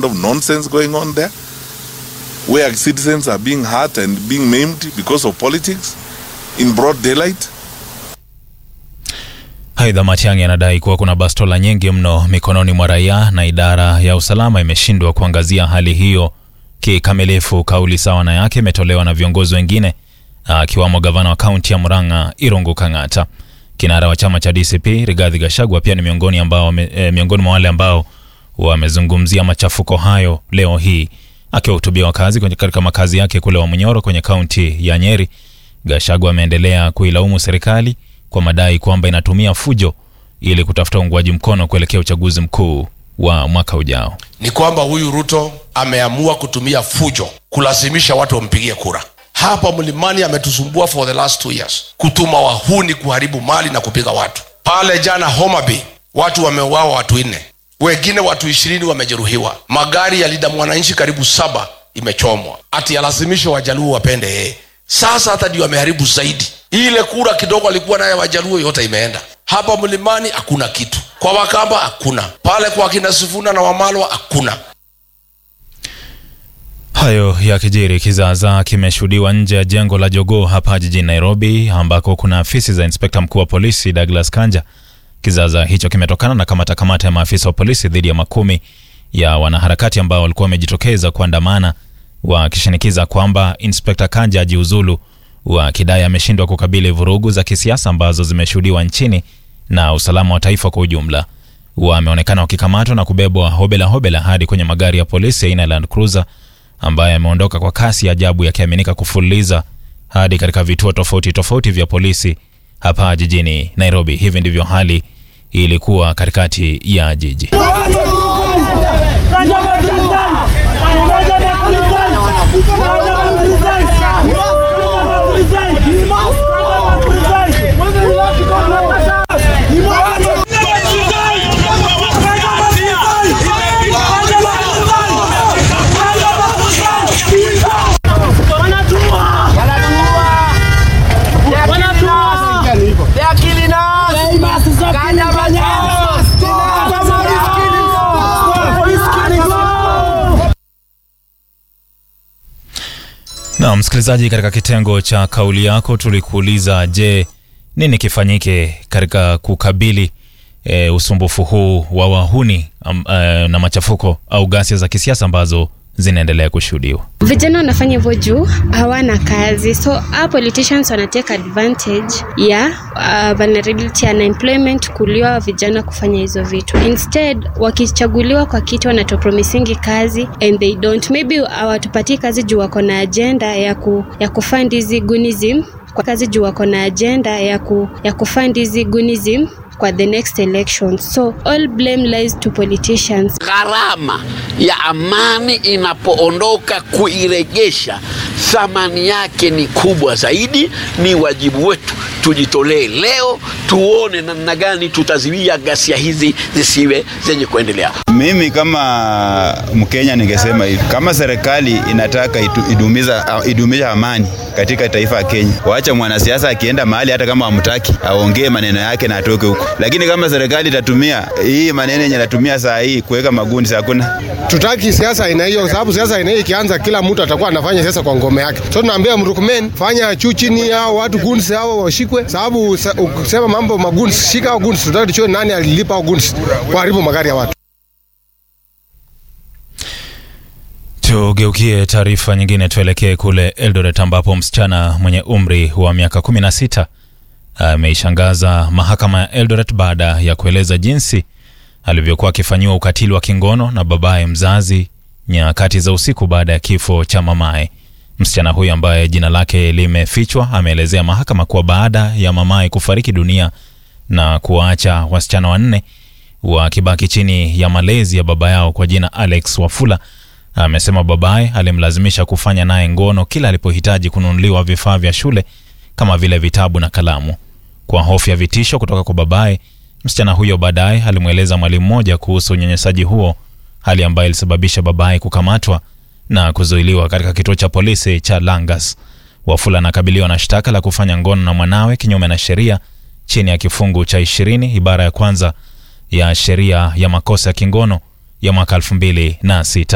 of nonsense going on there where citizens are being hurt and being maimed because of politics in broad daylight. Aidha, Matiang'i anadai kuwa kuna bastola nyingi mno mikononi mwa raia na idara ya usalama imeshindwa kuangazia hali hiyo kikamilifu. Kauli sawa na yake imetolewa na viongozi wengine akiwamo gavana wa kaunti ya Murang'a Irungu Kang'ata. Kinara wa chama cha DCP Rigathi Gachagua pia ni miongoni, ambao, e, miongoni mwa wale ambao wamezungumzia machafuko hayo leo hii. Akiwahutubia wakazi katika makazi yake kule Wamunyoro kwenye kaunti ya Nyeri, Gachagua ameendelea kuilaumu serikali kwa madai kwamba inatumia fujo ili kutafuta uungwaji mkono kuelekea uchaguzi mkuu wa mwaka ujao. Ni kwamba huyu Ruto ameamua kutumia fujo kulazimisha watu wampigie kura. Hapa mlimani ametusumbua for the last two years, kutuma wahuni kuharibu mali na kupiga watu. Pale jana Homa Bay watu wameuawa, watu nne, wengine watu ishirini wamejeruhiwa. Magari ya Linda Mwananchi karibu saba imechomwa, ati alazimishe wajaluo wapende yeye. Sasa hata ndio ameharibu zaidi. Ile kura kidogo alikuwa naye wajaluo yote imeenda. Hapa mlimani hakuna kitu, kwa Wakamba hakuna, pale kwa kina Sifuna na Wamalwa hakuna. Hayo yakijiri, kizaazaa kimeshuhudiwa nje ya jengo la Jogoo hapa jijini Nairobi, ambako kuna afisi za inspekta mkuu wa polisi Douglas Kanja. Kizaazaa hicho kimetokana na kamata kamata ya maafisa wa polisi dhidi ya makumi ya wanaharakati ambao walikuwa wamejitokeza kuandamana wakishinikiza kwamba inspekta Kanja ajiuzulu, wakidai ameshindwa kukabili vurugu za kisiasa ambazo zimeshuhudiwa nchini na usalama wa taifa kwa ujumla. Wameonekana wakikamatwa na kubebwa hobela hobela hadi kwenye magari ya polisi aina ya Land Cruiser ambaye ameondoka kwa kasi ya ajabu yakiaminika kufululiza hadi katika vituo tofauti tofauti vya polisi hapa jijini Nairobi. Hivi ndivyo hali ilikuwa katikati ya jiji. Na msikilizaji, katika kitengo cha kauli yako tulikuuliza, je, nini kifanyike katika kukabili e, usumbufu huu wa wahuni um, e, na machafuko au ghasia za kisiasa ambazo zinaendelea kushuhudiwa. Vijana wanafanya hivyo juu hawana kazi, so our politicians wanateka advantage ya uh, vulnerability ya unemployment kuliwa vijana kufanya hizo vitu. Instead wakichaguliwa kwa kiti wanatopromisingi kazi and they don't, maybe hawatupatii kazi juu wako na agenda ya, ku, ya kufund hizi gunism kwa kazi juu wako na agenda ya, ku, ya kufund hizi gunism kwa the next election. So all blame lies to politicians. Gharama ya amani inapoondoka, kuiregesha thamani yake ni kubwa zaidi. Ni wajibu wetu tujitolee leo, tuone namna gani tutaziwia ghasia hizi zisiwe zenye kuendelea. Mimi kama Mkenya ningesema hivi, kama serikali inataka itu, idumiza, idumisha amani katika taifa la Kenya, waacha mwanasiasa akienda mahali hata kama hamtaki aongee maneno yake na atoke huko. Lakini kama serikali itatumia hii maneno yenye natumia saa hii kuweka magundi, hakuna tutaki siasa aina hiyo, sababu siasa aina hiyo ikianza, kila mtu atakuwa anafanya siasa kwa ngome yake. So tunaambia Mrukumen, fanya juu chini hao watu guns hao washikwe, sababu ukisema mambo maguns, shika hao guns, tutaki tujue nani alilipa hao guns kuharibu magari ya watu. Tugeukie taarifa nyingine, tuelekee kule Eldoret ambapo msichana mwenye umri wa miaka 16 ameishangaza mahakama ya Eldoret baada ya kueleza jinsi alivyokuwa akifanyiwa ukatili wa kingono na babaye mzazi nyakati za usiku baada ya kifo cha mamaye. Msichana huyu ambaye jina lake limefichwa ameelezea mahakama kuwa baada ya mamaye kufariki dunia na kuwaacha wasichana wanne wakibaki chini ya malezi ya baba yao kwa jina Alex Wafula, amesema babaye alimlazimisha kufanya naye ngono kila alipohitaji kununuliwa vifaa vya shule kama vile vitabu na kalamu. Kwa hofu ya vitisho kutoka kwa babaye, msichana huyo baadaye alimweleza mwalimu mmoja kuhusu unyanyasaji huo, hali ambayo ilisababisha babaye kukamatwa na kuzuiliwa katika kituo cha polisi cha Langas. Wafula anakabiliwa na shtaka la kufanya ngono na mwanawe kinyume na sheria chini ya kifungu cha ishirini ibara ya kwanza ya sheria ya makosa ya kingono ya mwaka elfu mbili na sita.